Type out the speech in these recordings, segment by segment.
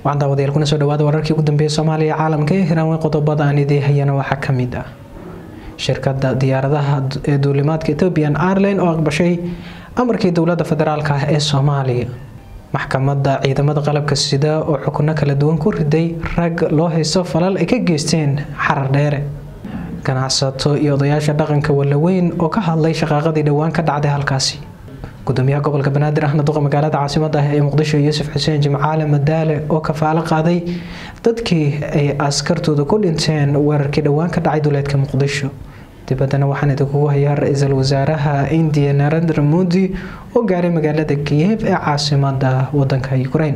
waxaan daawadayaal kuna soo dhawaada wararkii ugu dambeeyay soomaaliya caalamka ee hiraanweyn qodobada aan idii hayana waxaa ka mid ah shirkadda diyaaradaha ee duulimaadka ethiopian airline oo aqbashay amarkii dowladda federaalk ah ee soomaaliya maxkamadda ciidamada qalabka sida oo xukuno kala duwan ku riday rag loo haysto falal ay ka geysteen xarar dheere ganacsato iyo odayaasha dhaqanka walaweyn oo ka hadlay shaqaaqadii dhowaan ka dhacday halkaasi gudoomiyaha gobolka banaadir ahna duqa magaalada caasimada ah ee muqdisho yuusuf xuseen jimcaale madaale oo kafaalo qaaday dadkii ay askartooda ku dhinteen weerarkii dhowaan ka dhacay duleedka muqdisho dibaddana waxaan idinkugu hayaa ra-iisul wasaaraha indiya narendra modi oo gaaray magaalada kiyev ee caasimada wadanka ukraine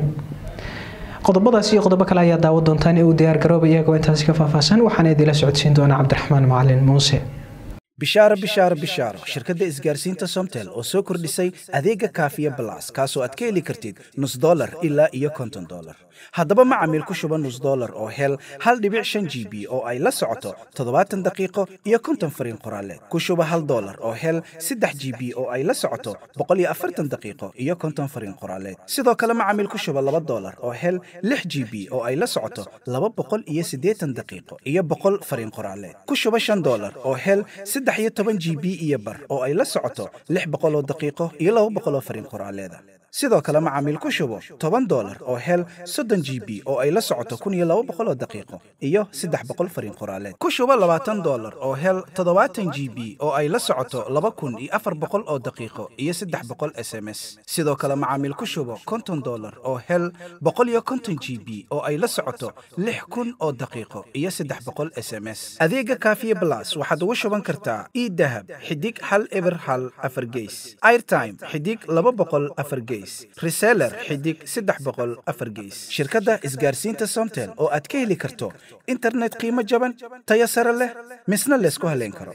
qodobadaas iyo qodobo kale ayaa daawo doontaan ee uu diyaar garooba iyagoo intaasi ka faahfaahsan waxaana idila socodsiin doona cabdiraxmaan macalin muuse bishaaro bishaaro bishaaro shirkadda isgaarsiinta somtel oo soo kordhisay adeega kaafiya balas kaasoo aad ka heli kartid nus dolar ilaa iyo konton dolar haddaba macamiil ku shuba nus dolar oo hel hal dhibic shan g b oo ay la socoto toddobaatan daqiiqo iyo konton fariin qoraaleed ku shuba hal dolar oo hel saddex g b oo ay la socoto boqol iyo afartan daqiiqo iyo konton fariin qoraaleed sidoo kale macamiil ku shuba laba dolar oo hel lix g b oo ay la socoto laba boqol iyo siddeetan daqiiqo iyo boqol fariin qoraaleed ku shuba shan dolar oo hel saddex iyo toban g b iyo bar oo ay la socoto lix boqoloo daqiiqo iyo laba boqoloo fariin qoraaleeda sidoo kale macaamiil ku shubo toban dolar oo hel soddon g b oo ay la socoto kun iyo laba boqoloo daqiiqo iyo saddex boqol fariin qoraaleed ku shubo labaatan dolar oo hel toddobaatan g b oo ay la socoto laba kun iyo afar boqol oo daqiiqo iyo saddex boqol s m s sidoo kale macaamiil ku shubo konton dolar oo hel boqol iyo konton g b oo ay la socoto lix kun oo daqiiqo iyo saddex boqol s m s adeega kaafiye blas waxaad ugu shuban kartaa idahab xidig hal eber hal afar geys airtime xidig laba boqol afar geys reseller xidig saddex boqol afar geys shirkadda isgaarsiinta somtel oo aad ka heli karto internet qiimo jaban tayo sare leh misna laysku haleyn karo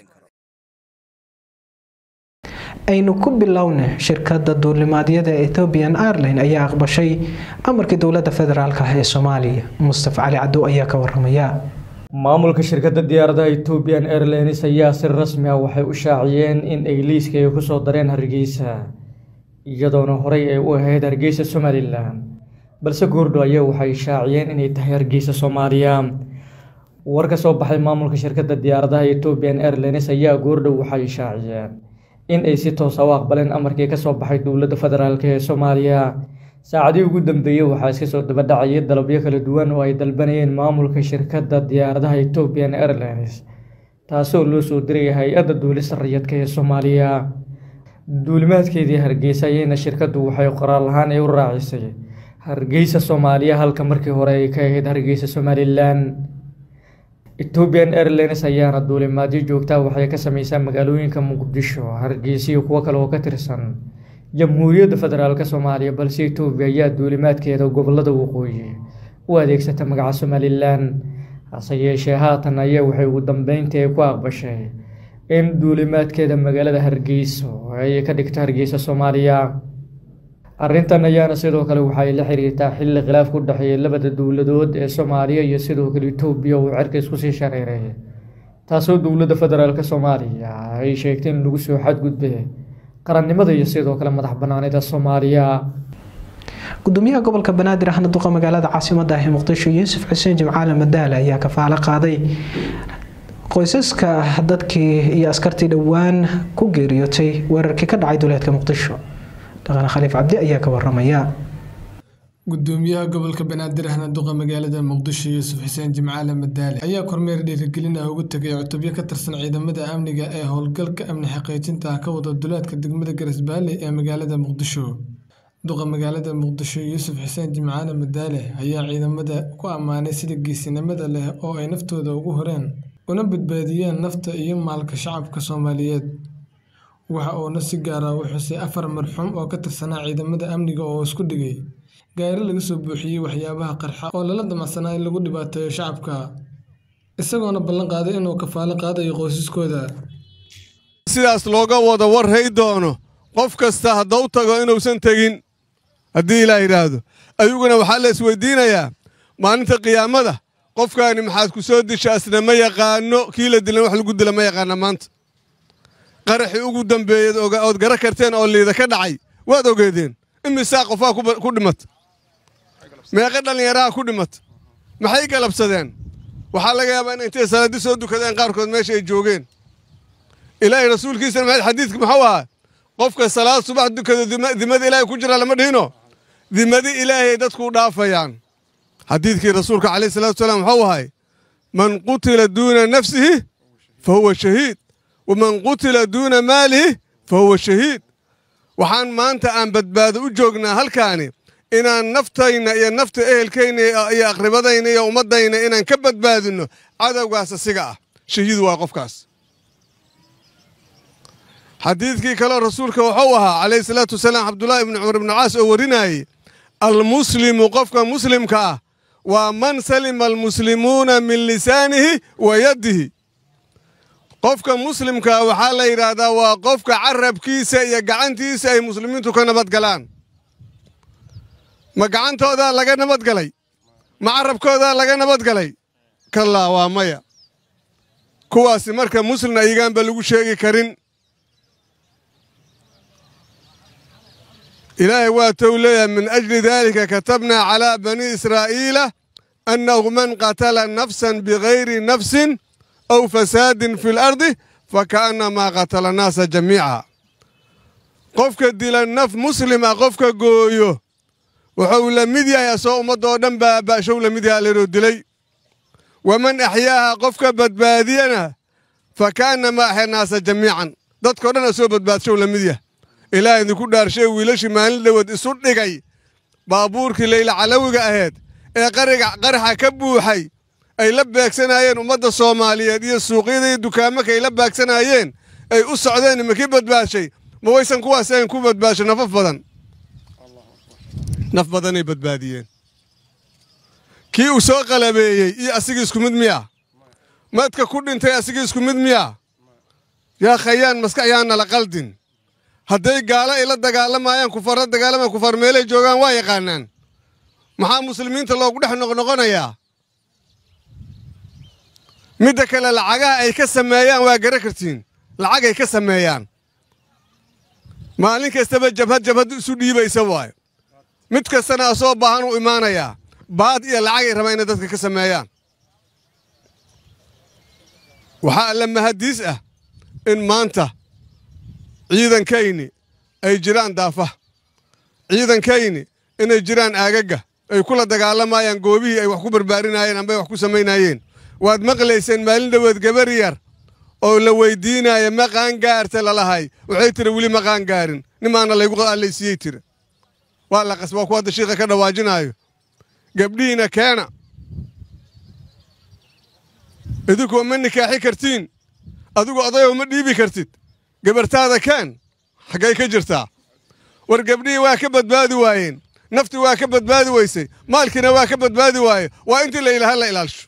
aynu ku bilowna shirkadda duulimaadyada ethiopian airline ayaa aqbashay amarkii dowladda federaalk ah ee soomaaliya mustafa cali cadow ayaa ka waramaya maamulka shirkadda diyaaradaha ethiopian airlines ayaa si rasmi ah waxay u shaaciyeen in ay liiska ay kusoo dareen hargeysa iyadoona horey ay u ahayd hargeysa somalilan balse goordho ayaa waxay shaaciyeen inay tahay hargeysa soomaaliya war ka soo baxay maamulka shirkadda diyaaradaha ethiopian airlines ayaa goordhow waxay shaaciyeen in ay si toosa u aqbaleen amarkii kasoo baxay dowladda federaalk ee soomaaliya saacadii ugu dambeeyey waxaa iska soo dabadhacayay dalabyo kala duwan oo ay dalbanayeen maamulka shirkadda diyaaradaha ethiopian airlines taasoo loo soo diraya hay-adda duulista rayadka ee soomaaliya duulimaadkeedii hargeysa ayayna shirkaddu waxay qoraal ahaan ay u raacisay hargeysa soomaaliya halka markii hore ay ka ahayd hargeysa somalilan ethiopian airlines ayaana duulimaadyo joogtaa waxay ka sameysaa magaalooyinka muqdisho hargeysa iyo kuwo kale oo ka tirsan jamhuuriyadda federaalk soomaaliya balse etoobiya ayaa duulimaadkeeda gobolada waqooyi u adeegsata magaca somalilan hase yeeshee haatan ayaa waxay ugu dambeyntii ay ku aqbashay in duulimaadkeeda magaalada hargeyso ay ka dhigto hargeysa soomaaliya arrintan ayaana sidoo kale waxay la xiriirtaa xilli khilaaf ku dhexeeya labada dowladood ee soomaaliya iyo sidoo kale etoobiya uu cerka isku sii shareeray taasoo dowladda federaalk soomaaliya ay sheegtay in lagu soo xadgudbe qarannimada iyo sidoo kale madax banaanida soomaaliya gudoomiyaha gobolka banaadir ahna duqa magaalada caasimada ah ee muqdisho yuusuf xuseen jimcaale madaale ayaa kafaalo qaaday qoysaska dadkii iyo askartii dhowaan ku geeriyootay weerarkii ka dhacay duleedka muqdisho dhaqan khaliif cabdi ayaa ka waramaya gudoomiyaha gobolka banaadir ahna duqa magaalada muqdisho yuusuf xuseen jimcaale madaale ayaa kormeer dhiirigelin ah ugu tegay cutubyo ka tirsan ciidamada amniga ee howlgalka amni xaqiijinta ah ka wada duleedka degmada garisbaale ee magaalada muqdisho duqa magaalada muqdisho yuusuf xuseen jimcaale madaale ayaa ciidamada ku ammaanay sida geesinimada leh oo ay naftooda ugu horeen una badbaadiyeen nafta iyo maalka shacabka soomaaliyeed waxa uuna si gaara u xusay afar marxuum oo ka tirsanaa ciidamada amniga oo isku dhigay gaari laga soo buuxiyey waxyaabaha qarxa oo lala damacsanaa in lagu dhibaateeyo shacabka isagoona ballan qaaday inuu kafaalo qaadayo qoysaskooda sidaas looga wada warhay doono qof kasta haddau tago inuusan tegin haddii ilaa yidhaahdo ayuguna waxaa la isweydiinayaa maalinta qiyaamada qofkaani maxaad ku soo dishaasna ma yaqaano kii la dilan wax lagu dila ma yaqaana maanta qaraxii ugu dambeeyed ood gara karteen oo liida ka dhacay waad ogeedeen imisaa qofaa ku dhimata meeqa dhallinyaraha ku dhimata maxay galabsadeen waxaa laga yaabaa in intay salaadi soo dukadeen qaarkood meesha ay joogeen ilaahay rasuulkiisana maxayd xadiidka muxuu ahaa qofka salaad subax dukada dimada ilaahay ku jira lama dhihino dimadi ilaahay dadku dhaafayaan xadiidkii rasuulka calayhi salatu wasalaam muxuu ahay man qutila duuna nafsihi fa huwa shahiid waman qutila duuna maalihi fa huwa shahiid waxaan maanta aan badbaado u joognaa halkaani inaan naftayna iyo nafta ehelkayna iyo aqribadayna iyo ummaddayna inaan ka badbaadinno cadowgaas asiga ah shahiid waa qofkaas xadiidkii kaleo rasuulka wuxuu ahaa calayhi salaatu wasalaam cabdullaahi ibni cumar ibnu caas oo warinaayey almuslimu qofka muslimka ah waa man salima almuslimuuna min lisaanihi wa yaddihi qofka muslimkaa waxaa la yidhaahdaa waa qofka carabkiisa iyo gacantiisa ay muslimiintu ka nabadgalaan ma gacantoodaa laga nabadgalay ma carabkoodaa laga nabadgalay kallaa waa maya kuwaasi marka muslim ayagaanba lagu sheegi karin ilaahay waa tou leeyahay min ajli daalika katabnaa calaa banii israa'iila annahu man qatala nafsan bigayri nafsin aw fasaadin fi lardi faka'annamaa qatala annaasa jamiica qofka dila naf muslima qofka gooyo wuxuu la mid yahay asoo ummaddoo dhan baaba'show la mid yahay leroo dilay waman axyaaha qofka badbaadiyana faka'annamaa axya naasa jamiican dadkao dhan asoo badbaadshow la mid yahay ilaah idinku dhaarshay wiilashii maalin dhowad isu dhigay baabuurkii layla calawiga ahayd ee qaraxa ka buuxay ay la beegsanaayeen ummadda soomaaliyeed iyo suuqyada iyo dukaamaka ay la beegsanaayeen ay u socdeen makii badbaashay ma waysan kuwaas ayn ku badbaashay nafaf badan naf badanay badbaadiyeen kii uu soo qalabeeyey iyo asigii isku mid miyaa madka ku dhintay asigii isku mid miyaa yaa khayaan maskax yaanala qaldin hadday gaalo ay la dagaalamayaan kufarla dagaalamayan kufar meelay joogaan waa yaqaanaan maxaa muslimiinta loogu dhex noqnoqonayaa midda kale lacagaha ay ka sameeyaan waa gara kartiin lacag ay ka sameeyaan maalin kastaba jabhad jabhad isu dhiibaysa waayo mid kastana asoo baahan u imaanayaa baad iyo lacagay rabaan inay dadka ka sameeyaan waxaa alla mahadiis ah in maanta ciidankayni ay jiraan daafa ciidankayni inay jiraan aagagga ay kula dagaalamayaan goobihii ay wax ku barbaarinayeen amba ay wax ku samaynayeen waad maqlayseen maalin dhoweed gabar yar oo la weydiinaya ma qaangaarta lalahay waxay tiri weli ma qaangaarin nimaana laygu allaysiiyey tiri waa la qas waa ku hadda shiiqa ka dhawaajinaayo gabdhihiina keena idinkoo ma nikaaxi kartiin adigu odayoo ma dhiibi kartid gabartaada kaan xaggay ka jirtaa war gabdhihii waa ka badbaadi waayeen naftii waa ka badbaadi weysay maalkiina waa ka badbaadi waaye waa intii la ilaha la ilaalsho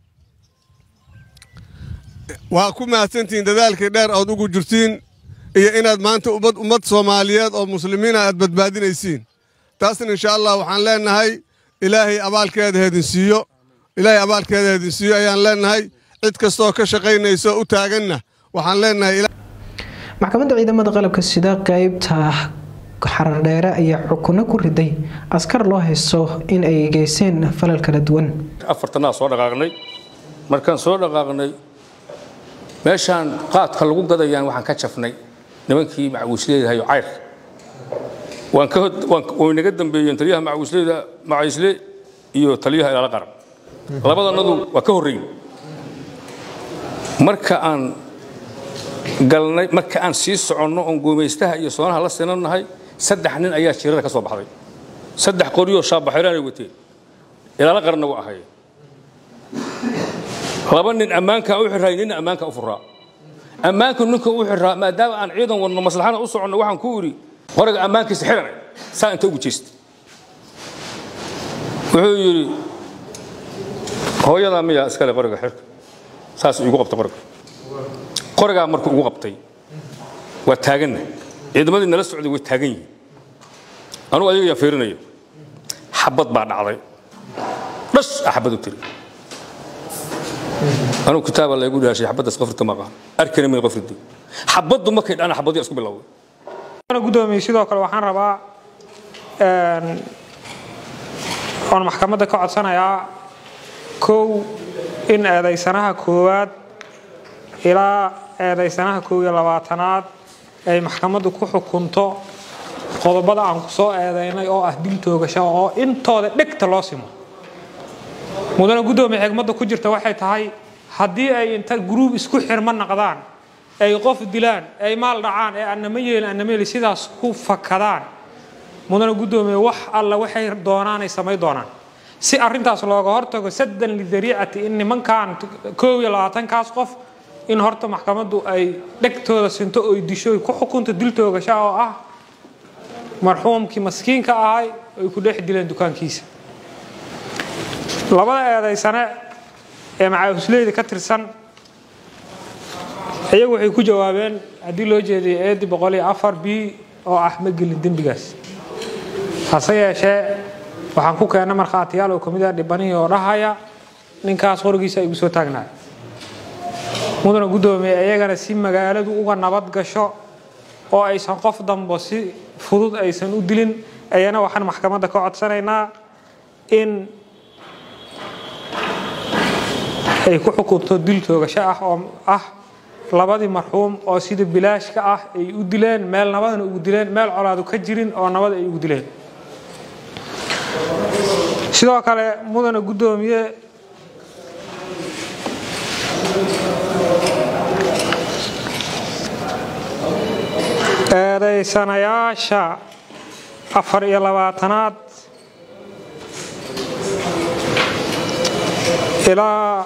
waa ku mahadsantihiin dadaalkii dheer ood ugu jirtiin iyo inaad maanta ummad ummad soomaaliyeed oo muslimiina aad badbaadinaysiin taasna insha allah waxaan leennahay ilaahay abaalkeeda heedin siiyo ilaahay abaalkeeda heedin siiyo ayaan leennahay cid kastooo ka shaqaynayso u taaganna waxaan leennahay maxkamadda ciidamada qalabka sida qeybta xarardheere ayaa xukuno ku riday askar loo haysto in ay geysteen falal kala duwan afartanaa soo dhaqaaqnay markaan soo dhaqaaqnay meeshaan qaadka lagu gadayaan waxaan ka jafnay nimankii macawiisleedahayo cayrka waan ka way naga dambeeyeen taliyaha macawiisleyda macawisle iyo taliyaha ilaala qaran labadanadu waa ka horreyn marka aan galnay marka aan sii soconno oon guumaystaha iyo soonaha la sinannahay saddex nin ayaa jiirada ka soo baxday saddex qoryoo shaabaxiraanay wateen ilaala qaranna waa ahaye laba nin ammaankaa u xirraay ninna ammaanka u furaa ammaanku ninka u xirraa maadaama aan ciidan wadno maslaxana u soconno waxaan ku idhi qoriga ammaankiisa xiranay saa inta ugu jeesta wuxuu yidhi hooyadaa miyaa iskale qoriga xirka saas igu qabta qoriga qorigaa markuu ugu qabtay waa taaganna ciidamadii nala socday way taagan yihiin anugu adiga yaan fiirinayo xabad baa dhacday dhash a xabad u tiri anugu kitaaba laygu dhaashay xabaddaas qofrita ma aqaan arkana may qofridi xabaddu markay dhana xabadii isku bilowday gudoomiye sidoo kale waxaan rabaa oon maxkamadda ka codsanayaa kow in eedaysanaha koowaad ilaa eedaysanaha kow iyo labaatanaad ay maxkamaddu ku xukunto qodobada aan ku soo eedaynay oo ah dil toogasho oo intooda dhegta loo simo mudane guddoomiye xigmadda ku jirta waxay tahay haddii ay inta gruub isku xirma naqdaan ay qof dilaan ay maal dhacaan ee annama yeelin annama yeelin sidaas ku fakadaan mudane guddoomiye wax alla waxay doonaan ay samay doonaan si arrintaas looga hortago saddan lidariicati in nimankan koob iyo labaatankaas qof in horta maxkamaddu ay dhegtooda sinto oy disho ku xukunto dil toogasha oo ah marxuumkii maskiinka ahay ay ku dhex dileen dukaankiisa labada eedaysane ee macahusleyda ka tirsan iyagu waxay ku jawaabeen haddii loo jeediyay eedi boqol iyo afar b oo ah ma gelin dembigaas hase yeeshee waxaan ku keennay markhaatiyaal oo kamid ah dhibanihii oo dhahaya ninkaas qorigiisa ay igu soo taagnaay mudana guddoomiye iyagana si magaaladu uga nabad gasho oo aysan qof dambo si fudud aysan u dilin ayana waxaan maxkamadda ka codsanaynaa in ay ku xukunto dil toogasho ah oo ah labadii marxuum oo sida bilaashka ah ay u dileen meel nabadana ugu dileen meel colaadu ka jirin oo nabad ay ugu dileen sidoo kale mudana guddoomiye eedaysanayaasha afar iyo labaatanaad ilaa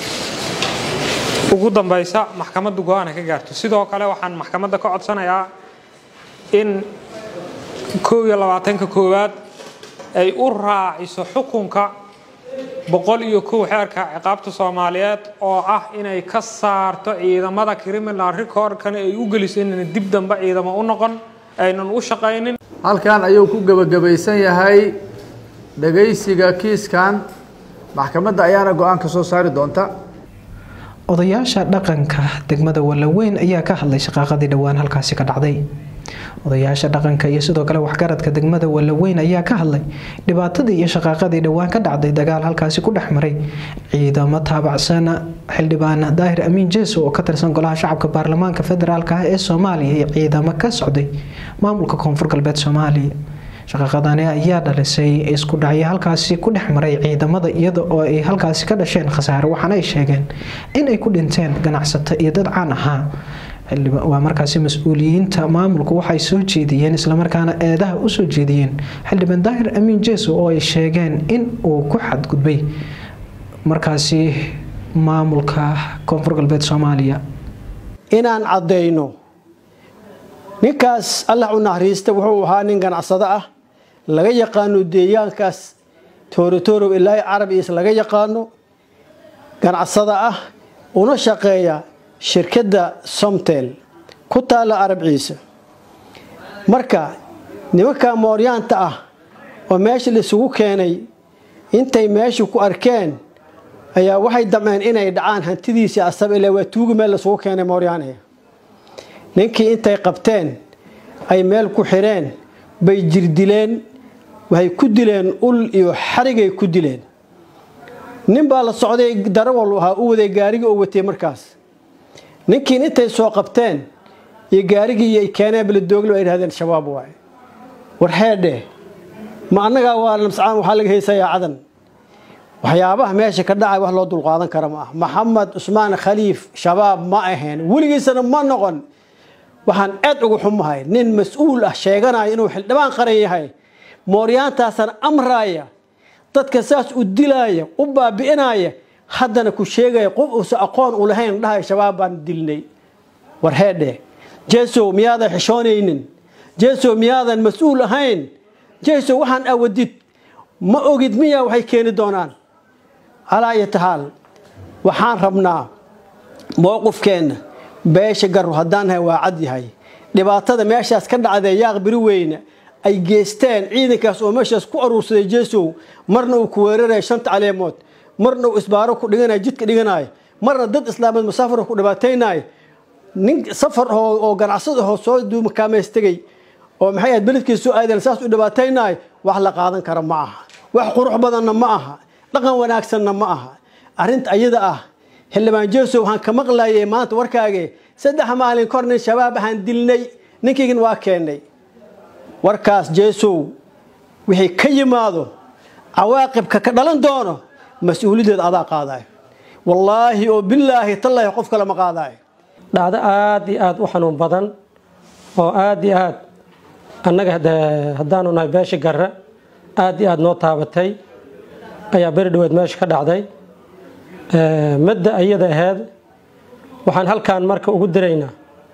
ugu dambaysa maxkamaddu go-aana ka gaarto sidoo kale waxaan maxkamadda ka codsanayaa in koob iyo labaatanka koowaad ay u raaciso xukunka boqol iyo kow xeerka ciqaabta soomaaliyeed oo ah inay ka saarto ciidamada criminal recordkana ay u geliso inayna dib dambe ciidamo u noqon aynan u shaqaynin halkan ayuu ku gebagabaysan yahay dhagaysiga kiiskan maxkamadda ayaana go-aan ka soo saari doonta odayaasha dhaqanka degmada wallaweyn ayaa ka hadlay shaqaaqadii dhowaan halkaasi ka dhacday odayaasha dhaqanka iyo sidoo kale waxgaradka degmada wallaweyn ayaa ka hadlay dhibaatadii iyo shaqaaqadii dhowaan ka dhacday dagaal halkaasi ku dhex maray ciidamo taabacsan xildhibaan daahir amiin jeeso oo ka tirsan golaha shacabka baarlamaanka federaalk ah ee soomaaliya iyo ciidamo ka socday maamulka koonfur galbeed soomaaliya shaqaaqadani ayaa dhalisay isku dhacyo halkaasi ku dhex maray ciidamada iyada oo ay halkaasi ka dhasheen khasaare waxaana ay sheegeen in ay ku dhinteen ganacsato iyo dad caan ahaa waa markaasi mas-uuliyiinta maamulku waxay soo jeediyeen islamarkaana eedaha usoo jeediyeen xildhibaan daahir amiin jeeso oo ay sheegeen in uu ku xadgudbay markaasi maamulka koonfur galbeed soomaaliya inaan caddayno ninkaas allah u naxariista wuxuu ahaa nin ganacsado ah laga yaqaano deegaankaas toorotorow ilaa carab is laga yaqaano ganacsada ah una shaqeeya shirkadda somtel ku taalla arab ciise marka nimanka mooryaanta ah oo meesha laisugu keenay intay meesha ku arkeen ayaa waxay damceen inay dhacaan hantidiisii asab ilaa waa tuugi meel laisugu keenay mooryaanaya ninkii intay qabteen ay meel ku xireen bay jirdileen waxay ku dileen ul iyo xarigay ku dileen nin baa la socday darawal ahaa u waday gaarigii oo watay markaas ninkiin intay soo qabteen iyo gaarigii ay keeneen baladoogli ay dhahdeen shabaab waaye war heedhe ma annagaa waa lamscaan waxaa laga haysayaa cadan waxyaabaha meesha ka dhacay wax loo dulqaadan kara ma ah maxamed cusmaan khaliif shabaab ma ahayn weligiisana ma noqon waxaan aad uga xumahay nin mas-uul ah sheeganaya inuu xildhibaan qaran yahay mooryaantaasana amraaya dadka saas u dilaaya u baabi'inaya haddana ku sheegaya qof uusan aqoon u lahayn dhahay shabaab baan dilnay war heedhe jesow miyaadan xishoonaynin jesow miyaadan mas-uul ahayn jesow waxaan awadid ma ogid miyaa waxay keeni doonaan calaa iyo tahaal waxaan rabnaa mowqifkeenna beesha garu haddaan nahay waa cad yahay dhibaatada meeshaas ka dhacdee yaaq biri weyne ay geysteen ciidankaas oo meeshaas ku aruursaday jesow marna uu ku weeraraya shanta caleemood marna uu isbaaro ku dhiganayo jidka dhiganayo marna dad islaameed musaafir ku dhibaataynayo nin safar oo ganacsada oo soo duumakaameys tegey oo maxay ahayd beledkiisa soo aadeen saas u dhibaataynayo wax la qaadan kara ma aha wax qurux badanna ma aha dhaqan wanaagsanna ma aha arrinta ayada ah xildhibaan jeesow waxaan ka maqlayay maanta warkaage saddex maalin kor nin shabaab ahaan dilnay ninkiigin waa keennay warkaas jeesow wixii ka yimaado cawaaqibka ka dhalan doono mas-uuliyaddeed adaa qaadayo wallaahi oo bilaahi tallaahi qof kale ma qaadayo dhacdo aada iyo aada u xanuun badan oo aada iyo aad annaga haddaanu nahay beesha garre aada iyo aada noo taabatay ayaa beri dhaweed meesha ka dhacday madda ayada ahayd waxaan halkan marka ugu diraynaa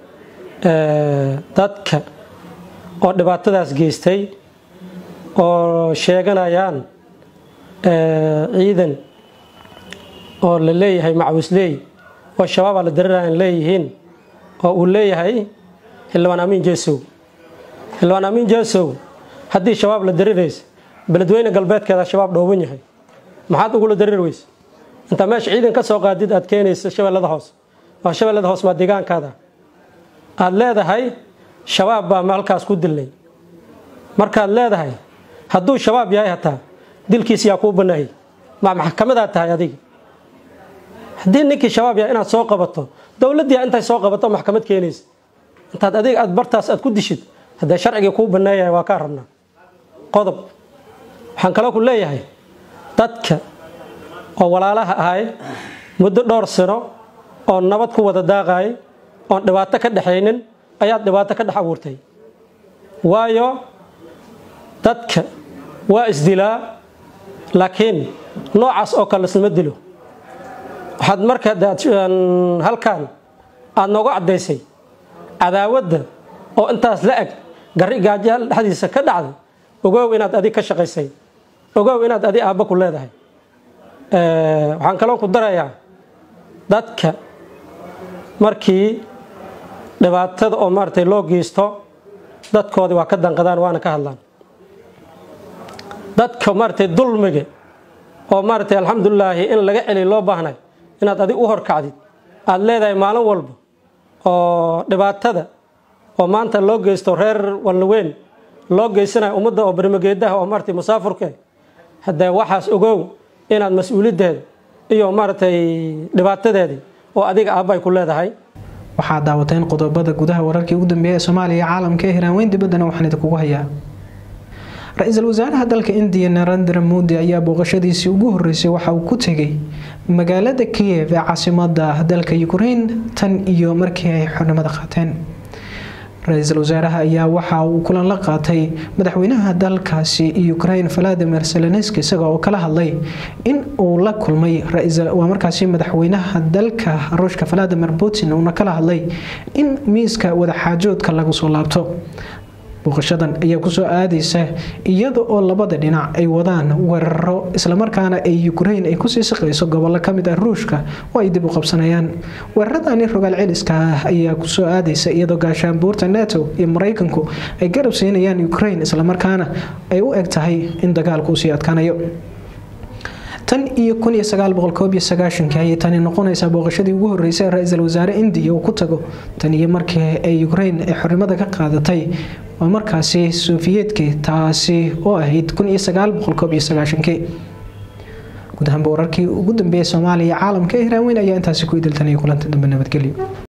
dadka oo dhibaatadaas geystay oo sheeganayaan ciidan oo la leeyahay macwisley oo shabaabaa la dariraan leeyihiin oo uu leeyahay xildhibaan amiin jeesow xildhibaan amiin jeesow haddii shabaab la dariraysa beledweyne galbeedkeeda shabaab dhooban yahay maxaad ugula darir weyse intaa meesha ciidan ka soo qaadid aad keenaysa shabeellada hoos waa shabeellada hoos maa deegaankaada aad leedahay shabaab baa halkaas ku dilnay markaad leedahay hadduu shabaab yahay hataa dilkiis yaa kuu banaayay ma maxkamadaad tahay adiga haddii ninkii shabaab yahay inaad soo qabato dowladdii intay soo qabato maxkamad keenaysa intaad adiga aad bartaas aad ku dishid haddee sharcigii kuu banaayahay waa kaa rabnaa qodob waxaan kaloo ku leeyahay dadka oo walaalaha ahay muddo dhowr sano oo nabad ku wada daaqaay oon dhibaato ka dhexaynin ayaad dhibaato ka dhex abuurtay waayo dadka waa isdilaa laakiin noocaas oo kale islama dilo waxaad marka halkan aada nooga caddaysay cadaawadda oo intaas la eg gari gaajaal dhexdiisa ka dhacday ogow inaad adig ka shaqaysay ogow inaad adi aabba ku leedahay waxaan kaloo ku darayaa dadka markii dhibaatada oo maaratay loo geysto dadkoodii waa ka danqadaan waana ka hadlaan dadka maaratay dulmiga oo maaratay alxamdulilaahi in laga celiy loo baahnay inaad adig u horkacdid aada leedahay maalin walba oo dhibaatada oo maanta loo geysto reer walnaweyn loo geysanayo ummadda oo barmageedaha oo maaratay musaafurka haddee waxaas ogow inaad mas-uuliyaddeeda iyo maaratay dhibaatadeedii oo adiga aabba ay ku leedahay waxaad daawateen qodobada gudaha wararkii ugu dambeeya ee soomaaliya caalamka ee hiraanweyn dibaddana waxaan idinkugu hayaa ra-iisul wasaaraha dalka indiya narendra moodi ayaa booqashadiisii ugu horeysay waxa uu ku tegay magaalada kiyev ee caasimada dalka ukrain tan iyo markii ay xornimada qaateen ra-iisul wasaaraha ayaa waxa uu kulan la qaatay madaxweynaha dalkaasi ukrain valadimir zelenski isaga oo kala hadlay in uu la kulmay waa markaasi madaxweynaha dalka ruushka valadimir putin uuna kala hadlay in miiska wadaxaajoodka lagu soo laabto booqashadan ayaa kusoo aadaysa iyada oo labada dhinac ay wadaan weeraro islamarkaana ay ukrain ay kusii siqayso gobollo kamid ah ruushka oo ay dib u qabsanayaan weeraradani rogaal celiska ah ayaa kusoo aadaysa iyadoo gaashaanbuurta neto iyo maraykanku ay garab siinayaan ukrain islamarkaana ay u eg tahay in dagaalku usii adkaanayo tan iyo kun iyo sagaal boqol koob iyo sagaashankii ayay tani noqonaysaa booqashadii ugu horeysay ra-iisul wasaare indiya uu ku tago tan iyo markii ay ukrain ay xornimada ka qaadatay waa markaasi sofiyeedkii taasi oo ahayd kun iyo sagaal boqol koob iyo sagaashankii guud ahaanba wararkii ugu dambeeyay soomaaliya caalamka ee hiraanweyn ayaa intaasi ku idiltanaya kulanta dambe nabadgelyo